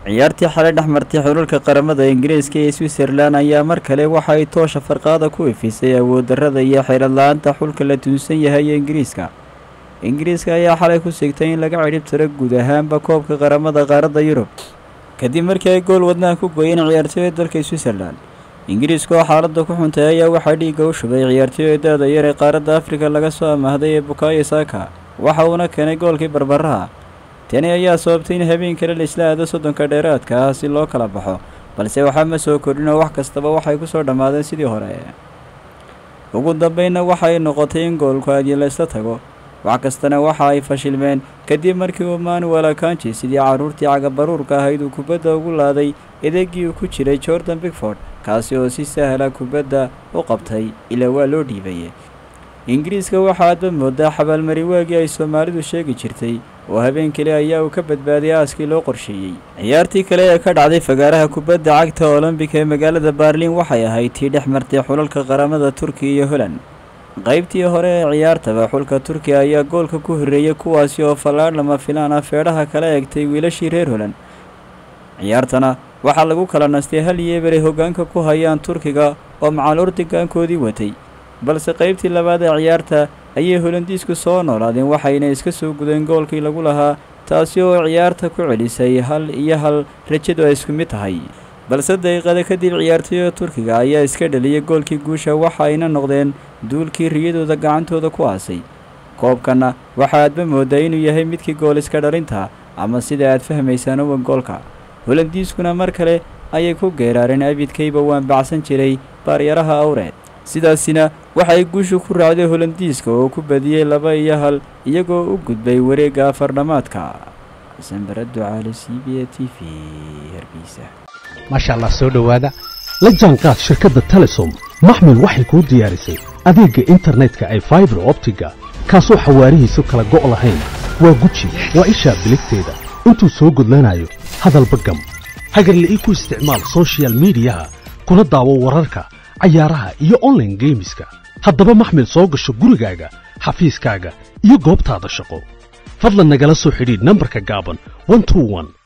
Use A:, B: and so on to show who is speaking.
A: ciyaartii xalay dhex martay xululka qaramada ingiriiska iyo switzerlan ayaa mar kale waxa ay toosha farqaada ku ifisay awooddarrada iyo xeeladla-aanta xulka la tuunsan yahay ee ingiriiska ingiriiska ayaa xalay ku sigtay in laga cidhib tiro guud ahaanba koobka qaramada qaaradda yurub kadib markii ay gool wadnaha ku gooyeen ciyaartooyda dalka switzerlan ingiriiska oo xaaladda ku xuntay ayaa waxaa dhiigga u shubay ciyaartooyda da-da yar ee qaaradda afrika laga soo amaahday ee bukayo saaka waxa uuna keenay goolkii barbaraha tani ayaa sababtay in habeen kale la isla aado soddonka dheeraadka ah si loo kala baxo balse waxaa ma soo kordhin oo wax kastaba waxay ku soo dhammaadeen sidii hore ugu dambeynna waxay noqotay in goolku aadyo laysla tago wax kastana waxa ay fashilmeen kadib markii uu manuel akanji sidii carruurtii cagabaruurka ahayd uu kubadda ugu laaday edeegii uu ku jiray jordan bigford kaasi oo si sahla kubadda u qabtay ilaa waa loo dhiibay ingiriiska waxaa adba moodaa xabaalmari waagii ay soomaalidu sheegi jirtay oo habeen kale ayaa uu ka badbaadiyay aaskii loo qorsheeyey ciyaartii kale ee ka dhacday fagaaraha kubadda cagta olombik ee magaalada baarliin waxay ahayd tii dhex martay xulalka qaramada turkiya iyo holand qaybtii hore ee ciyaartaba xulka turkiya ayaa goolka ku horreeyey kuwaasi oo fallaadh lama filaan ah feedhaha kala egtay wiilashii reer holand ciyaartana waxaa lagu kala nastay hal yeeberay hoggaanka ku hayaan turkiga oo macal ordigaankoodii watay balse qaybtii labaad ee ciyaarta ayay holandiisku soo noolaadeen waxayna iska soo gudeen goolkii lagu lahaa taasi oo ciyaarta ku celisay hal iyo hal rajadu ay isku mid tahay balse daqiiqada kadib ciyaartooyda turkiga ayaa iska dhaliyay goolkii guusha waxa ayna noqdeen duulkii riyadooda gacantooda ku aasay koobkanna waxa aadba moodaa inuu yahay midkii gool iska dhalinta ama sida aad fahmaysaan uwan goolka holandiiskuna mar kale ayay ku geeraareen abidkayba waan bacsan jiray baaryaraha awreed sidaasina waxay guushu ku raacday holandiiska oo ku badiyey laba iyo hal iyagoo u gudbay wareegga afardhamaadka sanbarado caali c b a t v hargeysa
B: maasha allah soo dhowaada la jaanqaad shirkadda telesom maxmil waxay kuu diyaarisay adeegga internetka ay faibar optiga kaasoo xawaarihiisu kala go' lahayn waa guji waa ishaa biligteeda intuu soo gudlanayo hadalba gam hagarla'ii ku isticmaal sochial midiyaha kuna daawo wararka cayaaraha iyo onlaine geemiska haddaba maxmil soo gasho gurigaaga xafiiskaaga iyo goobtaada shaqo fadlan nagala soo xidhiidh nambarka gaaban